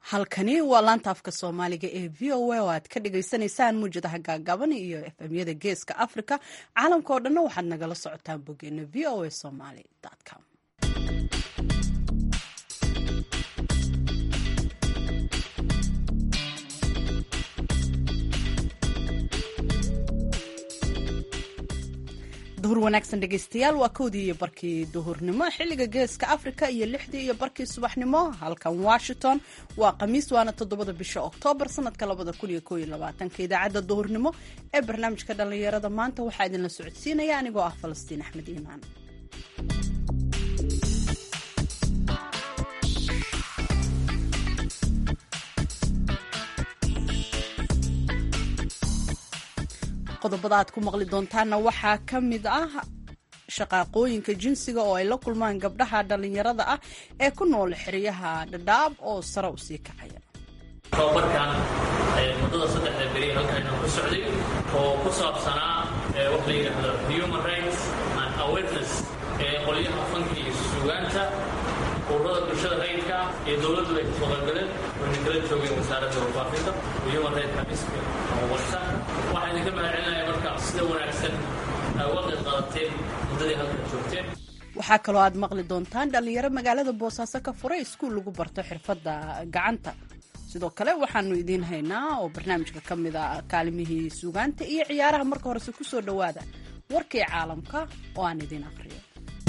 halkani waa laanta afka soomaaliga ee v o a oo aad ka dhagaysanaysaan muwjadaha gaagaaban iyo efemyada geeska africa caalamka oo dhanna waxaad nagala socotaan boggeena v o a somaly com duhur wanaagsan dhegeystayaal waa kowdii iyo barkii duhurnimo xilliga geeska africa iyo lixdii iyo barkii subaxnimo halkan washington waa khamiis waana toddobada bisha oktoobar sanadka labada kun iyo koob iyo labaatanka idaacadda duhurnimo ee barnaamijka dhallinyarada maanta waxaa idinla socodsiinaya anigoo ah falastiin axmed iimaan qodobada aad ku maqli doontaanna waxaa ka mid ah shaqaaqooyinka jinsiga oo ay la kulmaan gabdhaha dhallinyarada ah ee ku nool xeryaha dhadhaab oo sare u sii kacaya tababarkan muddada saddexda beri halkaynu ku socday oo ku saabsanaa wax la yidhaahdo human rights and awareness ee qolyaha fanka iyo sugaanta ururada bulshada rayidka iyo dowladdu ay kasoo qaybgaleen wayna kala joogeen wasaaradda warbaafinta human rights xafiiska warsa waxaa idinka mahadcelinaya marka sida wanaagsan uga qayb qaadateen muddadii halkan joogteen waxaa kaloo aad maqli doontaan dhallinyaro magaalada boosaaso ka furay iskuul lagu barto xirfadda gacanta sidoo kale waxaanu idiin haynaa oo barnaamijka ka mid a kaalimihii sugaanta iyo ciyaaraha marka horese ku soo dhowaada warkii caalamka oo aan idiin aqriyo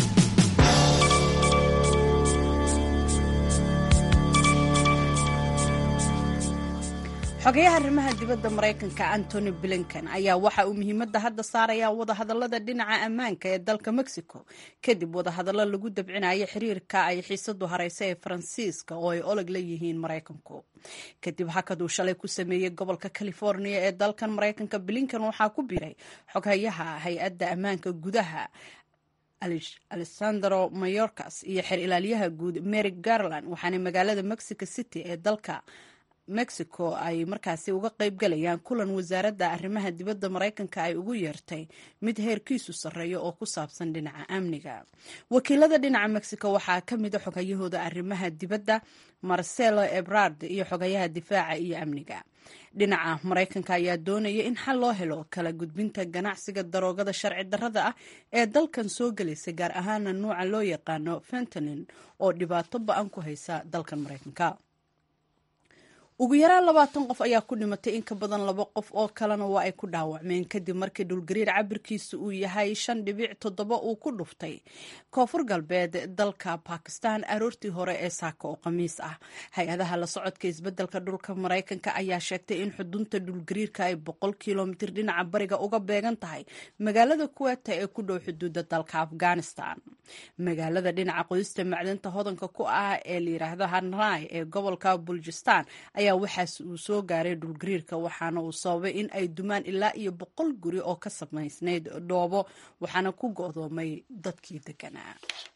xogayaha arrimaha dibadda maraykanka antony blinken ayaa waxa uu muhiimadda hadda saarayaa wadahadallada dhinaca ammaanka ee dalka mexico kadib wadahadallo lagu dabcinayo xiriirka ay xiisadu hareysa ee faransiiska oo ay oleg la yihiin maraykanku kadib hakaduu shalay ku sameeyey gobolka california ee dalkan maraykanka blinken waxaa ku biiray xoghayaha hay-adda ammaanka gudaha alessandro mayorkas iyo xer ilaaliyaha guud mary garland waxaana magaalada mexico city ee dalka mexico ay markaasi uga qaybgalayaan kulan wasaaradda arrimaha dibadda maraykanka ay ugu yeertay mid heerkiisu sarreeyo oo ku saabsan dhinaca amniga wakiilada dhinaca mexico waxaa ka mid a xogayahooda arrimaha dibadda marcelo ebrard iyo xogayaha difaaca iyo amniga dhinaca maraykanka ayaa doonaya in xal loo helo kala gudbinta ganacsiga daroogada sharci darrada ah ee dalkan soo gelaysa gaar ahaana nuuca loo yaqaano fentanin oo dhibaato ba-an ku haysa dalkan maraykanka ugu yaraan labaatan qof ayaa ku dhimatay in ka badan laba qof oo kalena waa ay ku dhaawacmeen kadib markii dhulgariir cabirkiisa uu yahay shan dhibic toddoba uu ku dhuftay koonfur galbeed dalka bakistan aroortii hore ee saaka oo khamiis ah hay-adaha la socodka isbeddelka dhulka maraykanka ayaa sheegtay in xudunta dhulgariirka ay boqol kilomitir dhinaca bariga uga beegan tahay magaalada kuweta ee ku dhow xuduudda dalka afghanistan magaalada dhinaca qodista macdanta hodanka ku ah ee la yiraahdo hanrai ee gobolka buljistan waxaas uu soo gaaray dhulgariirka waxaana uu sababay in ay dumaan ilaa iyo boqol guri oo ka samaysnayd dhoobo waxaana ku go'doomay dadkii deganaa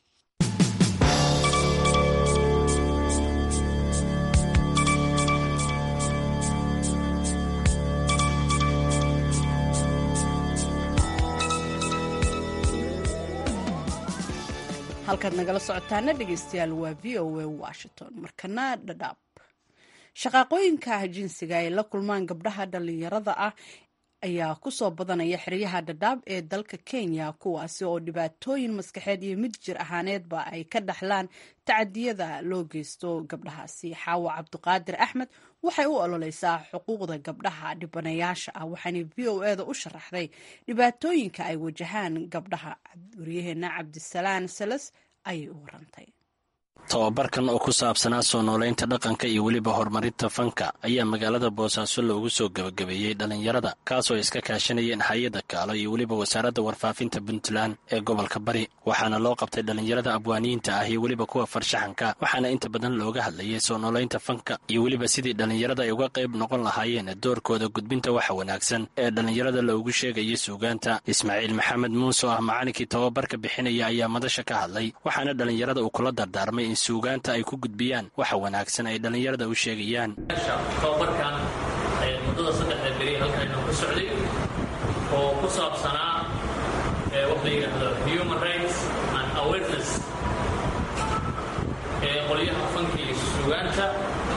halkaad nagala socotaana dhegeystayaal waa v o a washington markana dhadhaab shaqaaqooyinka jinsiga ay la kulmaan gabdhaha dhallinyarada ah ayaa kusoo badanaya xeryaha dhadhaab ee dalka kenya kuwaasi oo dhibaatooyin maskaxeed iyo mid jir ahaaneedba ay ka dhaxlaan tacadiyada loo geysto gabdhahaasi xaawo cabdiqaadir axmed waxay u ololeysaa xuquuqda gabdhaha dhibanayaasha ah waxaana v o eda u sharaxday dhibaatooyinka ay wajahaan gabdhaha waryaheena cabdisalaan salas ayay u warantay tababarkan oo ku saabsanaa soo noolaynta dhaqanka iyo weliba horumarinta fanka ayaa magaalada boosaaso loogu soo gebagabeeyey dhallinyarada kaasoo iska kaashanayeen hay-adda kaalo iyo weliba wasaaradda warfaafinta puntland ee gobolka bari waxaana loo qabtay dhallinyarada abwaaniyiinta ah iyo weliba kuwa farshaxanka waxaana inta badan looga hadlayay soo noolaynta fanka iyo weliba sidii dhallinyarada ay uga qayb noqon lahaayeen doorkooda gudbinta waxa wanaagsan ee dhallinyarada loogu sheegayay suugaanta ismaaciil maxamed muuse oo ah macalinkii tababarka bixinaya ayaa madasha ka hadlay waxaana dhallinyarada uu kula dardaarmay in suugaanta ay ku gudbiyaan waxa wanaagsan ay dhallinyarada u sheegayaan tababarkan muddada saddexda beri halkaynu ku socday oo ku saabsanaa wax la yidhaahdo human rights and awareness ee qolyaha fanka iyo sugaanta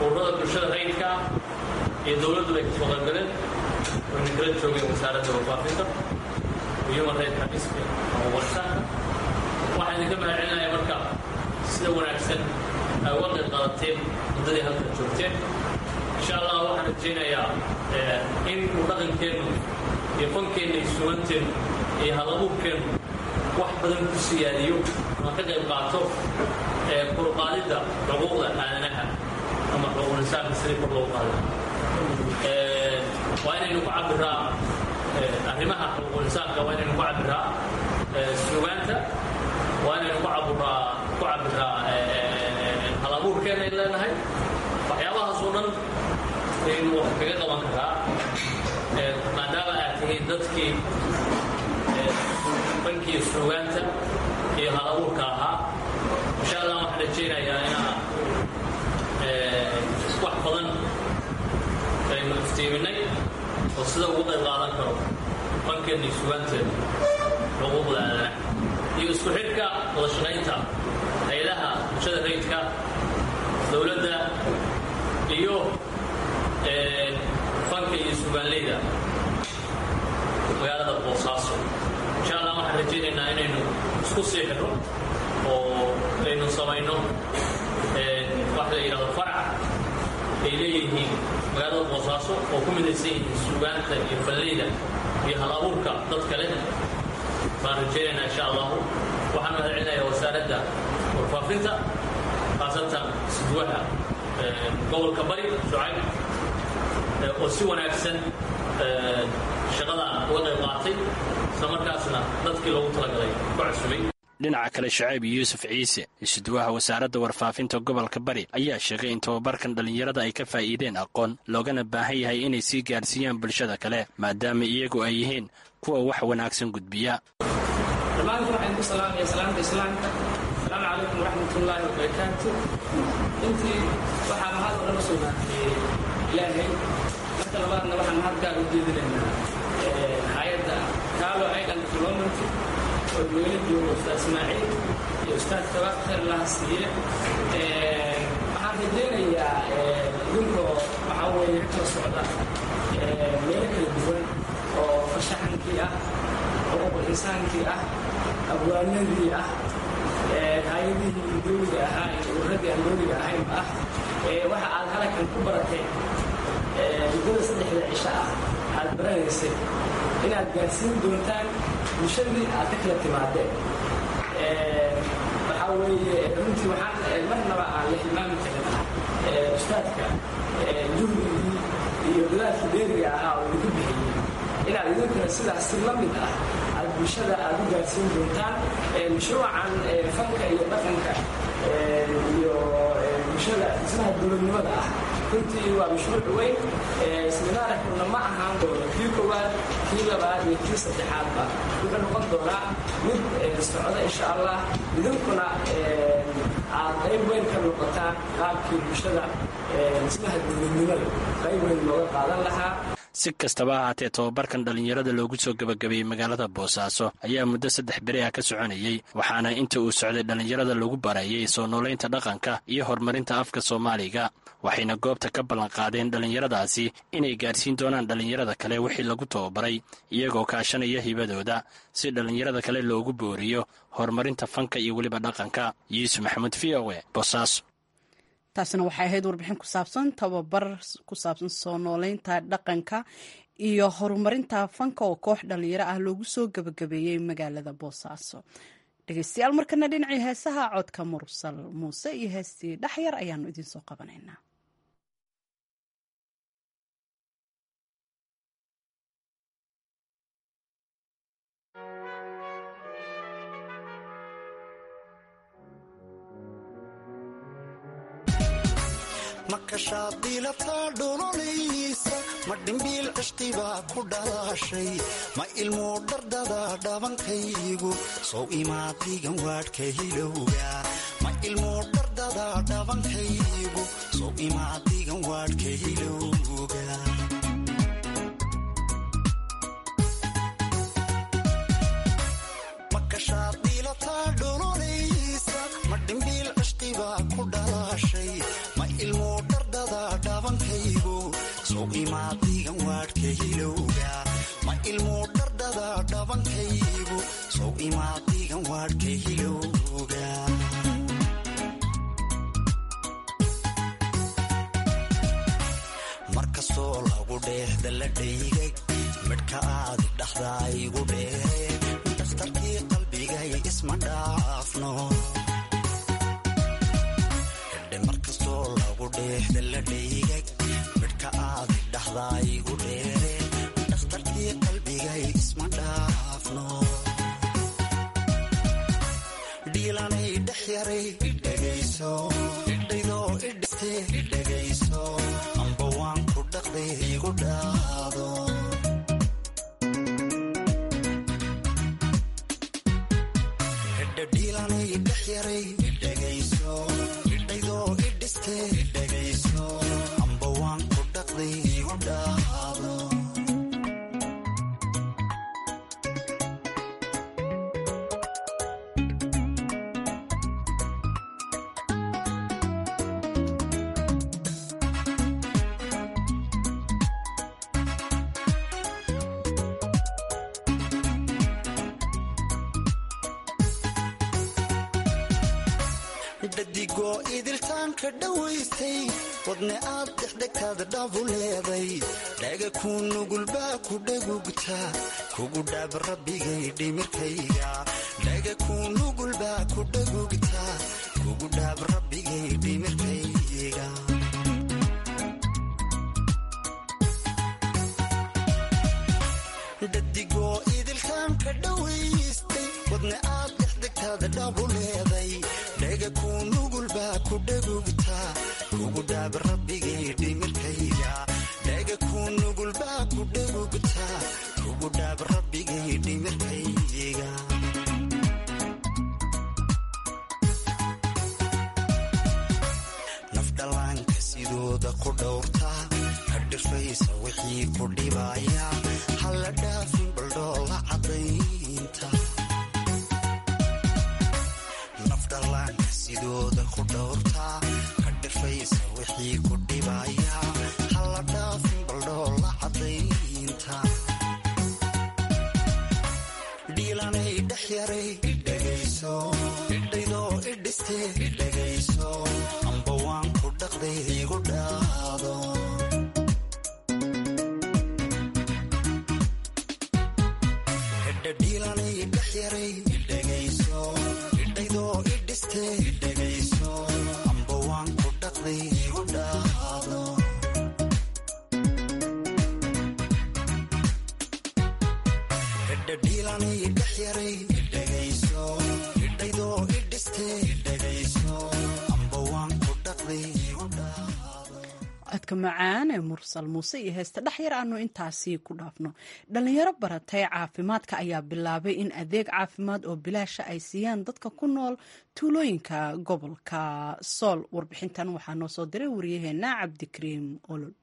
ururada bulshada rayidka iyo dowladdu bay kasoo qaybgaleen wayna kala joogeen wasaaradda warfaafinta human right xafiiska ama warsaanka waxaan idinka mahadcelinaya marka sida wanaagsan ay uga qayb qaadateen muddadii halkan joogteen insha allah waxaan rajaynayaa in uu dhaqankeennu iyo fankeenna iyo suganteennu iyo halabuurkeennu wax badan ku siyaadiyo ama ka qayb qaato kurqaadidda xuquuqda aadanaha ama xuquuqinsaanka sidii kor loogu qaada waa inaynu ku cabiraa arrimaha xuquuqinsaanka waa inaynu ku cabiraa sugaanta waa inaynu ku cabiraa ku cabiraa halabuurkeenna ay leenahay waxyaabahaas oo dhan aynu wax kaga qaban karaa maadaama aad tihiin dadkii bankii sugaanta iyo halabuurka ahaa insha allah waxaan rajaynayaa inaa wax badan aynu iftiiminay oo sida ugu qayb qaadan karo bankeenna iyo sugaanteena xuquuqda aadanaha iyo isku xidhka wada shaqaynta hay-adaha bulshada rayidka dowladda iyo fanka iyo sugaanleyda magaalada boosaaso insha allah waxaan rajaynaynaa inaynu isku sii xidho oo aynu samayno wax la yidhahdo farac ay leeyihiin magaalada boosaaso oo ku midaysan yihiin sugaanta iyo falleyda iyo hal abuurka dad kale baan rajaynaynaa insha allahu waxaan mahad celinayaa wasaaradda warfaafinta khaasatan sidwaha gobolka bari shucayb oo si wanaagsan shaqadan uga qayb qaatay isla markaasna dadkii loogu talagalay ku casubay dhinaca kale shacayb yuusuf ciise isuduwaha wasaaradda warfaafinta gobolka bari ayaa sheegay in tababarkan dhallinyarada ay ka faa'iideen aqoon loogana baahan yahay inay sii gaarsiiyaan bulshada kale maadaama iyagu ay yihiin kuwa wax wanaagsan gudbiya dhammaantiin waxaan ku salaamaya salaamta islaamka asalaamu calaykum waraxmatullaahi wabarakaatu intii waxaa mahad oo dhan u sugnaatay ilaahay marka labaadna waxaan mahad gaar u jeedinaynaa hay-adda kaalo aidan development oo meelo jooga ustaad ismaaciil iyo ustaad kabaaq khayr laha siiye waxaan rajaynayaa idinkoo waxaa weeye kala socda meelo kala duwan oo fashaxankii ah xuquuqul insaankii ah abwaanadii ah hay-adihii dowliga ahaa iyo urradii aan dowliga ahaynba ah waxa aad halakan ku barateen muddada saddexda cisho ah aad baranaysay inaad gaarsiin doontaan bulshadii aad ka kala timaadeen waxaa weeye runtii waxaan marnaba aan la hilmaami karin ustaadka juhdigii iyo dadaalkii beeriga ahaa oo idinku bixiyey inaad idinkuna sidaas si la mid ah aad bulshada aad u gaarsiin doontaan mashruucan fanka iyo dhaqanka iyo bulshada dhismaha dowladnimada ah runtii waa mashruuc weyn seminaarkuna ma ahaan doono kii koowaad kii labaad iyo kii saddexaadba wuxuu noqon doonaa mid socda insha allah idinkuna aad qayb weyn ka noqotaan qaabkii bulshada dhismaha dowladnimada qayb weyn looga qaadan lahaa si kastaba ahaatee tobabarkan dhallinyarada loogu soo gebagabeeyey magaalada boosaaso ayaa muddo saddex beri ah ka soconayey waxaana inta uu socday dhallinyarada lagu barayay soo noolaynta dhaqanka iyo horumarinta afka soomaaliga waxayna goobta ka ballanqaadeen dhallinyaradaasi inay gaarsiin doonaan dhallinyarada kale wixii lagu tababaray iyagoo kaashanaya hibadooda si dhallinyarada kale loogu booriyo horumarinta fanka iyo weliba dhaqanka yuusuf maxamuud v o e boosaaso taasina waxay ahayd warbixin ku saabsan tababar ku saabsan soo nooleynta dhaqanka iyo horumarinta fanka oo koox dhalinyaro ah loogu soo gebagabeeyey magaalada boosaaso dhegeystayaal markana dhinacii heesaha codka mursal muuse iyo heestii dhexyar ayaanu idinsoo qabanaynaa makashaadilataa dholonaysa ma dhimbiil cishqibaa ku dhalaashay ma ilmuu dhardada dhabankaygu sow imaadigan waadhka hilowga ma ilmuu dhardada dhabankaygu sow imaadigan waadhka hilowga makashaadilataa dholonaysa ma dhimbiil cishqibaa ku dhalaashay ma ilmuu dhardada la dhaygay midhka aadi dhaxdaa igu dheere dhakhtarkii qalbigay isma dhaafno hidhe mar kastoo lagu dheexda la dhaygay midhka aadi dhaxdaa igu dheere dhakhtarkii qalbigay isma dhaafno dhiilanay dhex yaray dhegayso idhaydoo idhiste dhegayso amba waan ku dhaqday igu dhaado hidha dhiilanay dhex yaray dhegayso idhaydoo idhiste dhegayso amba waan ku dhaqday igu dhaado dhadigoo idiltaanka dhowaystay wadne aad dexdegtaada dhabu leeday dhaga kuu nugulbaa ku dhagugta kugu dhaab rabbigay dhimirkayga dhaga kuu nugulbaa ku dhagugta kugu dhaab rabbigay dhimirkayga dhadigoo idiltaanka dhowaystay wadne aad dexdegtaada dhabu leeday dhaga kuu nugulbaa ku dhagugta kugu dhaab rabbigay dhimirkayga dhaga kuu nugulbaa ku dhagugta kugu dhaab rabbigay dhimirkayga nafdhallaanka sidooda ku dhowrta ka dhirfaysa wixii ku dhibaya halla dhaafin baldhoola caddaynta nafdhallaanka sidooda ku dhowrtaa ka dhirfaysa wixii ku dhibaya halla dhaafin baldhoola caddaynta dhiilanay dhex yaray dhegayso idhaydoo idhiste dhegayso amba waan ku dhaqday igu dhaado hidha dhiilanay dhex yaray dhegayso idhaydoo idhiste dhegayso amba waan ku dhaqday igu dhaado hidha dhiilanay dhex yaray dhegayso idhaydoo idhiste dhegayso amba waan ku dhaqday igu dhaado codka macaan ee mursal muuse iyo heesta dhexyar aanu intaasi ku dhaafno dhalinyaro baratay caafimaadka ayaa bilaabay in adeeg caafimaad oo bilaasha ay siiyaan dadka ku nool tuulooyinka gobolka sool warbixintan waxaa noo soo diray wariyaheena cabdikariim olol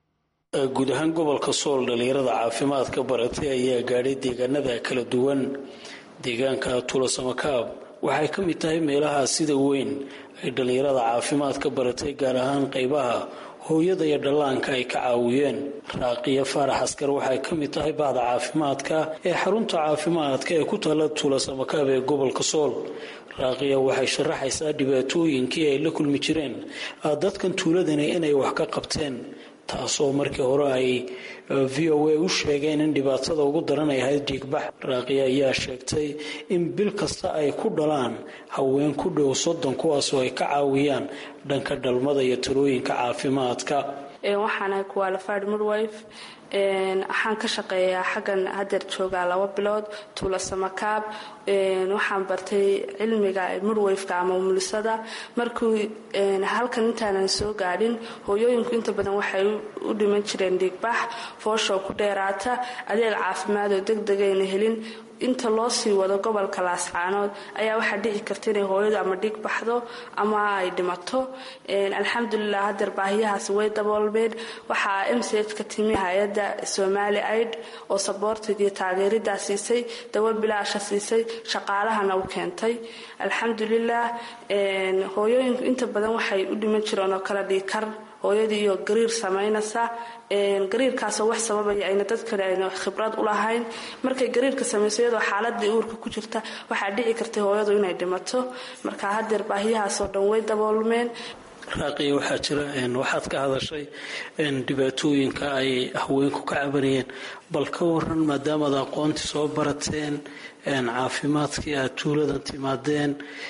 guud ahaan gobolka sool dhalinyarada caafimaadka baratay ayaa gaadhay deegaanada kala duwan deegaanka tuulasamakaab waxay ka mid tahay meelaha sida weyn ay dhalinyarada caafimaadka baratay gaar ahaan qaybaha hooyada iyo dhallaanka ay ka caawiyeen raaqiya faarax askar waxay ka mid tahay bahda caafimaadka ee xarunta caafimaadka ee ku taalla tuulasamakaab ee gobolka sool raaqiya waxay sharaxaysaa dhibaatooyinkii ay la kulmi jireen dadkan tuuladani inay wax ka qabteen taasoo markii hore ay v o a u sheegeen in dhibaatada ugu daran ay ahayd dhiigbax raaqiya ayaa sheegtay in bil kasta ay ku dhalaan haween ku dhow soddon kuwaasoo ay ka caawiyaan dhanka dhalmada iyo talooyinka caafimaadka waxaanahay qualified midwife waxaan ka shaqeeyaa xaggan hadeer joogaa laba bilood tuula samakaab waxaan bartay cilmiga midwifeka ama umulisada markuu halkan intaanan soo gaadhin hooyooyinku inta badan waxay u dhiman jireen dhiigbax foosho ku dheeraata adeeg caafimaad oo degdegayna helin inta loo sii wado gobolka laascaanood ayaa waxaa dhici karta inay hooyadu ama dhig baxdo ama ay dhimato alxamdulilah hadeer baahiyahaasi way daboolmeen waxaa m c h ka timi hay-adda somali aid oo saboortigii taageeridaa siisay dawo bilaasha siisay shaqaalahana u keentay alxamdulilah hooyooyinku inta badan waxay u dhiman jireen oo kale dhiikar hooyadii iyo gariir samaynaysa gariirkaasoo wax sababaya ayna dadkale ayna khibrad u lahayn markay gariirka samayso iyadoo xaaladii uurka ku jirta waxaa dhici kartay hooyadu inay dhimato marka hadeer baahiyahaasoo dhan way daboolmeen raaqiya waxaa jira waxaad ka hadashay dhibaatooyinka ay haweenku ka cabanayeen bal ka waran maadaamaad aqoontii soo barateen caafimaadkii aad tuuladan timaadeen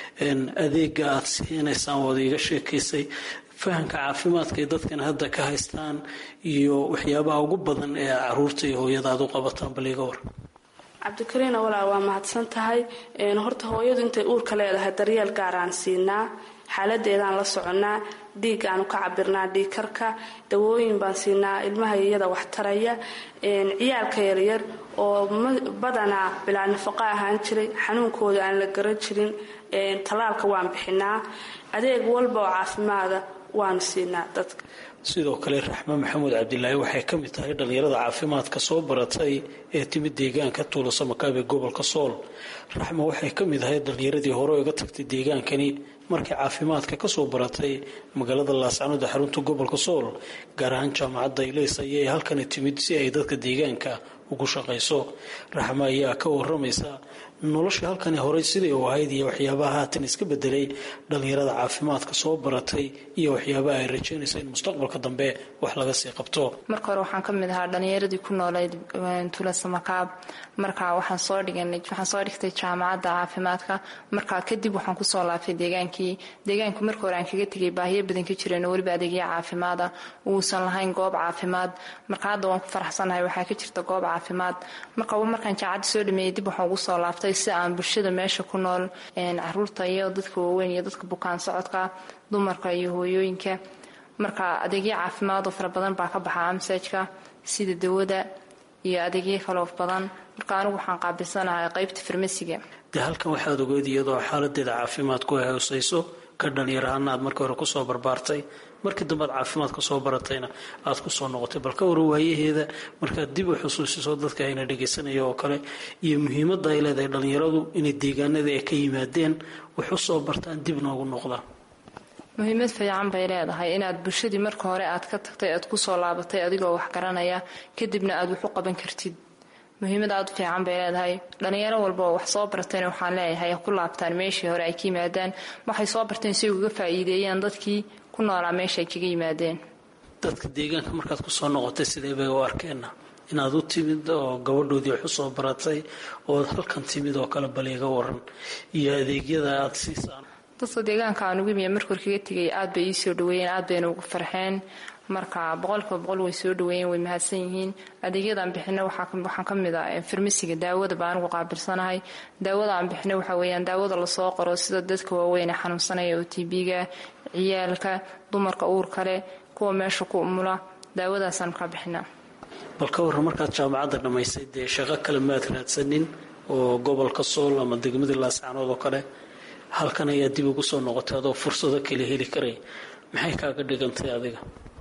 adeega aad siinaysaan waad iiga sheekaysay fahamka caafimaadka ay dadkan hadda ka haystaan iyo waxyaabaha ugu badan ee caruurta iyo hooyada aad u qabataan bal iiga waran cabdikariina walaa waa mahadsan tahay horta hooyadu intay uurka leedahay daryeel gaaraan siinaa xaaladeedaan la soconnaa dhiig aanu ka cabirnaa dhiigkarka dawooyin baan siinaa ilmaha iyada wax taraya ciyaalka yaryar oo badanaa bilaa nafaqo ahaan jiray xanuunkooda aan la garan jirin tallaalka waan bixinaa adeeg walba oo caafimaada waanu siinaa dadka sidoo kale raxme maxamuud cabdilaahi waxay ka mid tahay dhallinyarada caafimaadka soo baratay ee timid deegaanka tuulasamakaab ee gobolka sool raxme waxay ka mid ahayd dhallinyaradii hore iga tagtay deegaankani markay caafimaadka kasoo baratay magaalada laascanood ee xarunta gobolka sool gaar ahaan jaamacadda ilays ayay halkani timid si ay dadka deegaanka ugu shaqayso raxme ayaa ka waramaysa nolosha halkani horey siday u ahayd iyo waxyaabaha haatan iska bedelay dhallinyarada caafimaadka soo baratay iyo waxyaabaha ay rajaynayso in mustaqbalka dambe wax laga sii qabto marka hore waxaan ka mid ahaa dhallinyaradii ku noolayd tuulasamakaab marka waxaan soo dhiganay waxaan soo dhigtay jaamacadda caafimaadka marka kadib waxaan kusoo laabtay deegaankii deegaanku marka hore aan kaga tegay baahiyo badan ka jireen oo weliba adeegya caafimaada uusan lahayn goob caafimaad marka hadda waan ku faraxsanahay waxaa ka jirta goob caafimaad marka markaan jaamacadda soo dhameeyey dib waxaan ugu soo laabtay si aan bulshada meesha ku nool caruurta iyo dadka waaweyn iyo dadka bukaan socodka dumarka iyo hooyooyinka marka adeegyo caafimaad oo fara badan baa ka baxa amsajka sida dawada iyo adeegyo kaloo badan marka anigu waxaan qaabilsanahay qaybta farmasiga dee halkan waxaad ogeed iyadoo xaaladeeda caafimaadku ay hooseyso ka dhalinyar ahaana aad markii hore kusoo barbaartay markii dambe aad caafimaadka soo baratayna aad kusoo noqotay bal ka wara waayaheeda markaad dib u xusuusiso dadka ayna dhegaysanaya oo kale iyo muhiimadda ay leedahay dhallinyaradu inay deegaanada ay ka yimaadeen wax u soo bartaan dib noogu noqdaan muhiimad fiican bay leedahay inaad bulshadii marka hore aad ka tagtay aad kusoo laabatay adigoo wax garanaya kadibna aad wax u qaban kartid muhiimad aad u fiican bay leedahay dhalinyaro walba oo wax soo bartayna waxaan leeyahay ku laabtaan meeshii hore ay ka yimaadaan waxay soo barteen si ay uga faa'iideeyaan dadkii ku noolaa meesha ay kaga yimaadeen dadka deegaanka markaad kusoo noqotay sidee bay u arkeenna inaad u timid oo gabadhoodii wax usoo baratay ood halkan timid oo kale bal iga waran iyo adeegyada aad siisaan dadka deegaanka aan ugu imiya markor kaga tegay aad bay ii soo dhaweeyeen aad bayna ugu farxeen marka boqolkiiba boqol way soo dhaweeyeen way mahadsan yihiin adeegyadan bixina waxaan ka mid ah farmasiga daawada baa anigu qaabilsanahay daawada aan bixina waxa weeyaan daawada lasoo qoro sida dadka waaweyn ee xanuunsanaya oo tb-ga ciyaalka dumarka uurka leh kuwa meesha ku umula daawadaasaan ka bixina bal ka warran markaad jaamacadda dhammaysay dee shaqo kale maad raadsanin oo gobolka sool ama degmadii laascanood oo kale halkan ayaa dib ugu soo noqotay adoo fursado kale heli karay maxay kaaga dhigantay adiga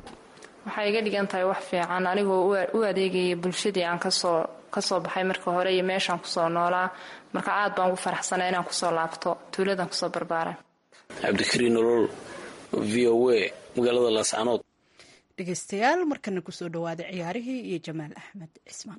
waxay iga dhigan tahay wax fiican anigoo u adeegaya bulshadii aan kasoo kasoo baxay marka hore iyo meeshaan kusoo noolaa marka aad baan ugu faraxsanaa inaan kusoo laabto tuuladan kusoo barbaaran cabdikariin nolol v o a magaalada laascanood dhegeystayaal markana kusoo dhawaada ciyaarihii iyo jamaal axmed cismaan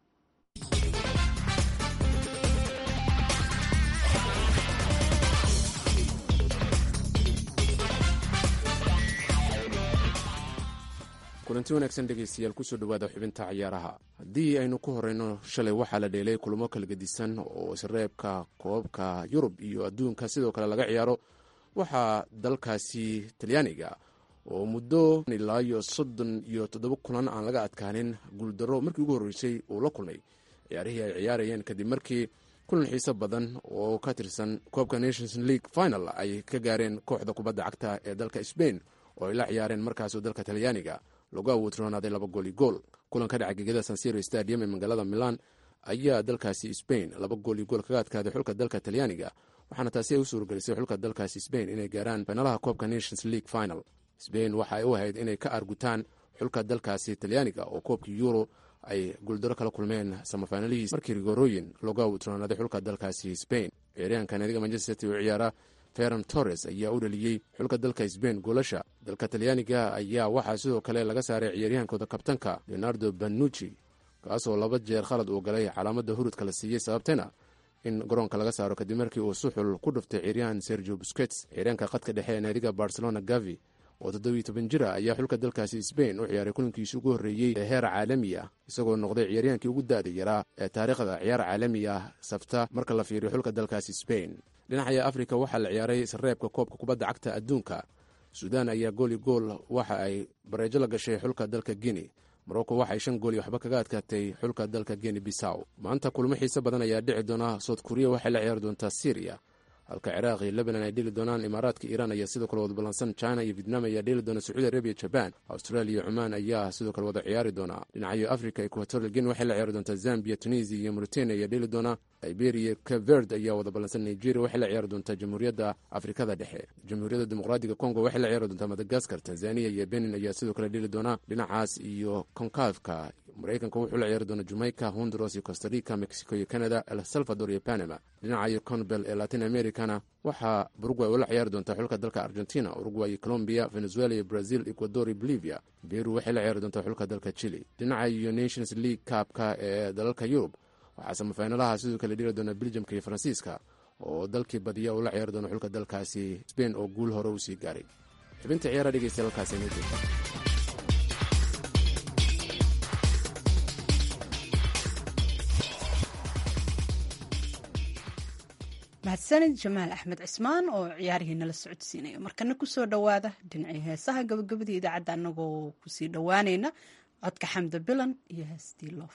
kulanti wanaagsan dhegaystayaal kusoo dhowaada xubinta ciyaaraha haddii aynu ku horeyno shalay waxaa la dheelay kulamo kala gedisan oo isreebka koobabka yurub iyo adduunka sidoo kale laga ciyaaro waxaa dalkaasi talyaaniga oo muddo ilaa iyo soddon iyo toddoba kulan aan laga adkaanin guuldaro markii ugu horreysay uu la kulmay ciyaarihii ay ciyaarayeen kadib markii kulan xiiso badan oo ka tirsan koobka nations league final ay ka gaareen kooxda kubadda cagta ee dalka sbain oo ay la ciyaareen markaasoo dalka talyaaniga lagu awoodroonaaday laba gooli gool kulan ka dhaca gegada sansiro stadium ee magaalada milan ayaa dalkaasi sbain laba gooli gool kaga adkaaday xulka dalka talyaaniga waxaana taasi ay u suurgelisay xulka dalkaasi sbain inay gaaraan finalaha koobka nations league final sbain waxa ay u ahayd inay ka argutaan xulka dalkaasi talyaaniga oo koobkii euro ay guuldaro kala kulmeen samafinalihiis markii rigorooyin loogu awoodroonaaday xulka dalkaasi sbain ciyaaryahanka naadiga manchester city oo ciyaara feran torres ayaa u dhaliyey xulka dalka sbain goolasha dalka talyaaniga ayaa waxaa sidoo kale laga saaray ciyaaryahankooda kabtanka leonardo banucci kaasoo laba jeer khalad uu galay calaamadda hurudka la siiyey sababtayna in garoonka laga saaro kadib markii uu suxul ku dhuftay ciyaaryahan sergio buskets ciyaaryahanka khadka dhexe ee naadiga barcelona gavi oo toddobiyo toban jir ah ayaa xulka dalkaasi sbain u ciyaaray kulankiisi ugu horreeyey ee heer caalami ah isagoo noqday ciyaaryaankii ugu da'da yaraa ee taariikhda ciyaar caalami ah safta marka la fiiriyo xulka dalkaasi sbain dhinacaya afrika waxaa la ciyaaray sareebka koobka kubadda cagta adduunka suudaan ayaa gooli gool waxa ay bareejo la gashay xulka dalka guinea morocco waxay shan gool iyo waxba kaga adkaatay xulka dalka guinea bisaw maanta kulmo xiise badan ayaa dhici doona south korea waxay la ciyaari doontaa syriya halka ciraaq iyo lebanon ay dheli doonaan imaaraadka iiraan ayaa sidoo kale wada ballansan china iyo vietnam ayaa dheli doona sacuudi arabiya jaban australia iyo cumaan ayaa sidoo kale wada ciyaari doona dhinacayo africa equatorial guinea waxay la ciyaari doontaa zambia tunisia iyo mauritania ayaa dheli doona liberia caverd ayaa wada ballansan nigeria waxay la ciyaari doontaa jamhuuriyadda afrikada dhexe jamhuuriyadda dimuqraadiga congo waxay la ciyaari doontaa madagaskar tanzania iyo benin ayaa sidoo kale dheli doona dhinacaas iyo konkafka maraykanka wuxuu la ciyaari doona jamaica honduras iyo costarica mexico iyo canada el salvador iyo panama dhinacayo conbel ee latin americana waxaa uruguay ula ciyaari doontaa xulka dalka argentina uruguay iyo colombia venezuela iyo brazil ecuador iyo bolivia beru waxay la ciyaari doontaa xulka dalka chile dhinaca iyo nations league kaabka ee dalalka yurub waxaa samafaynalaha sidoo kale dhiri doona beljamka iyo faransiiska oo dalkii badiya uu la ciyaari doono xulka dalkaasi sbain oo guul hore usii gaaray xubinta ciyaara dhegeysta halkaasi inoo joogta mahadsanid jamaal axmed cismaan oo ciyaarihii nala socodsiinaya markana kusoo dhowaada dhinacii heesaha gabagabadii idaacadda annagoo kusii dhowaanayna codka xamda bilan iyo heestii loof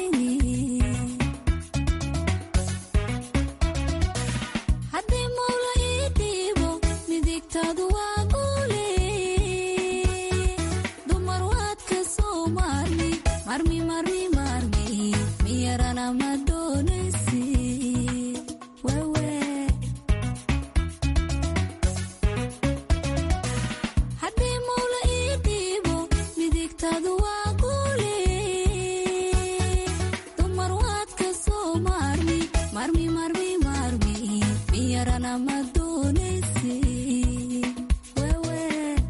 haddii mawla midigtaadu waa guule dumar waad ka soo maarmi marmi marmi marmi miyarana ma doonaysi wewe haddii mawla ii dhiibo midigtaadu waa guule dumar waad ka soo maarmi marmi marmi marmi miyarana ma doonaysi wewe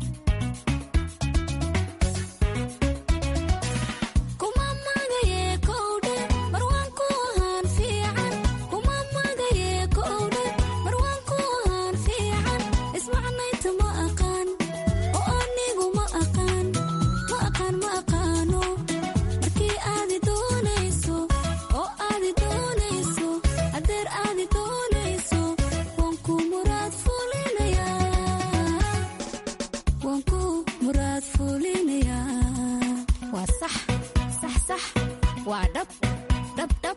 kuma magaye kowdhe marwaan ku ahaan fiican kuma magaye kowdhe marwaan ku ahaan fiican ismacnayta ma aqaan oo anigu ma aqaan ma aqaan ma aqaano markii aadi doonayso oo aadi doonayso adeer aadi doonayso waan ku muraad fulinayaa waan ku muraad fulinayaa waa sax sax sax waa dhab dhab dhab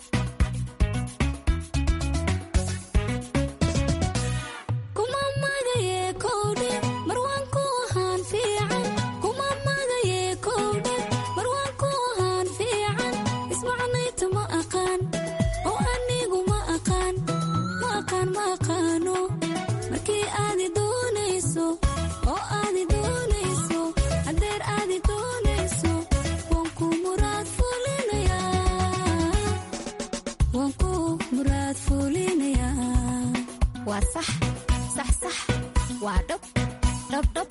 kuma magaye kowdhe marwaan ku ahaan fiican kuma magaye kowdhe marwaan ku ahaan fiican ismacnayta ma aqaan oo anigu ma aqaan ma aqaan ma aqaano markii aadi doonayso oo aadi doonayso adeer aadi doonayso waan ku muraad fulinayaa waan ku muraad fulinayaa waa sax sax sax waa dhab dhab dhab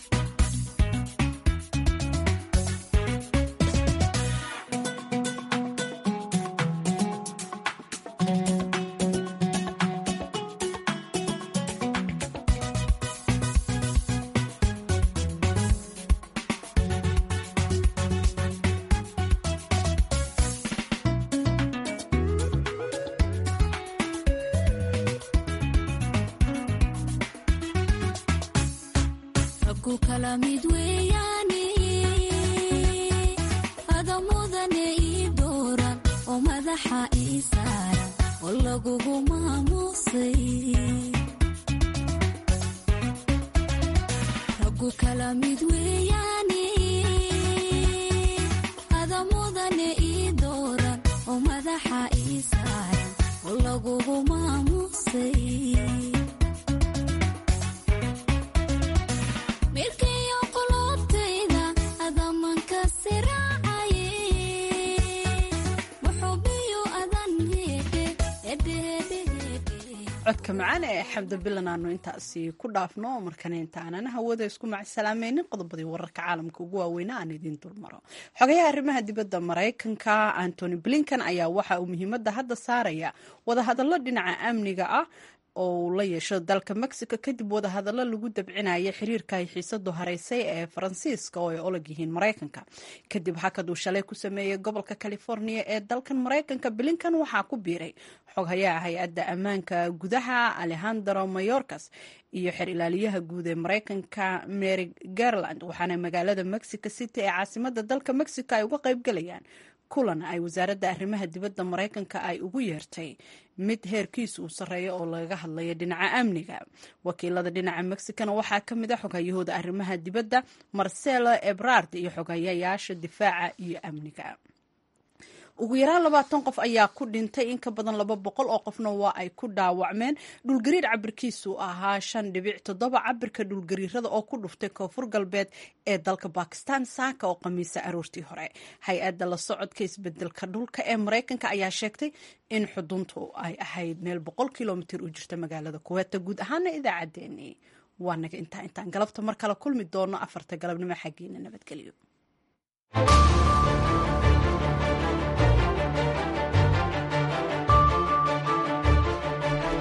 raggu kala mid weeyaane ada mudane ii dooran oo madaxa ii saaran oo lagugu maamuusay raggu kala mid weeyaane ada mudane ii dooran oo madaxa ii saaran oo lagugu maamuusay mirkayo qulubtayda adamanka siraacaye muxubiyo adan heedhe hedhehedhehedhe codka macaan ee xamda bilan aanu intaasi ku dhaafno markana intaanan hawada isku macsalaamaynin qodobadii wararka caalamka ugu waaweyna aan idiin dulmaro xogayaha arrimaha dibadda maraykanka antony blinkan ayaa waxa uu muhiimadda hadda saaraya wadahadallo dhinaca amniga ah oo uu la yeesho dalka mexico kadib wadahadallo lagu dabcinaya xiriirka ay xiisadu haraysay ee faransiiska oo ay olag yihiin maraykanka kadib hakad uu shalay ku sameeyey gobolka california ee dalkan maraykanka blinkan waxaa ku biiray xoghayaha hay-adda ammaanka gudaha alejandro mayorkas iyo xer ilaaliyaha guud ee maraykanka mary garland waxaana magaalada mexico city ee caasimada dalka mexico ay uga qaybgalayaan kulan ay wasaaradda arrimaha dibadda maraykanka ay ugu yeertay mid heerkiisu uu sarreeyo oo lagaga hadlayo dhinaca amniga wakiilada dhinaca mexicana waxaa ka mid a xoghayahooda arrimaha dibadda marcelo ebrard iyo xoghayayaasha difaaca iyo amniga ugu yaraan labaatan qof ayaa ku dhintay in ka badan laba boqol oo qofna waa ay ku dhaawacmeen dhulgariir cabirkiisu ahaa shan dhibic toddoba cabirka dhulgariirada oo ku dhuftay koonfur galbeed ee dalka bakistan saaka oo khamiisa aroortii hore hay-adda la socodka isbedelka dhulka ee maraykanka ayaa sheegtay in xuduntu ay ahayd meel boqol kilomitir u jirta magaalada kuweeta guud ahaana idaacaddeenii waa naga intaa intaan galabta mar kale kulmi doono afarta galabnimo xaggiina nabadgelyo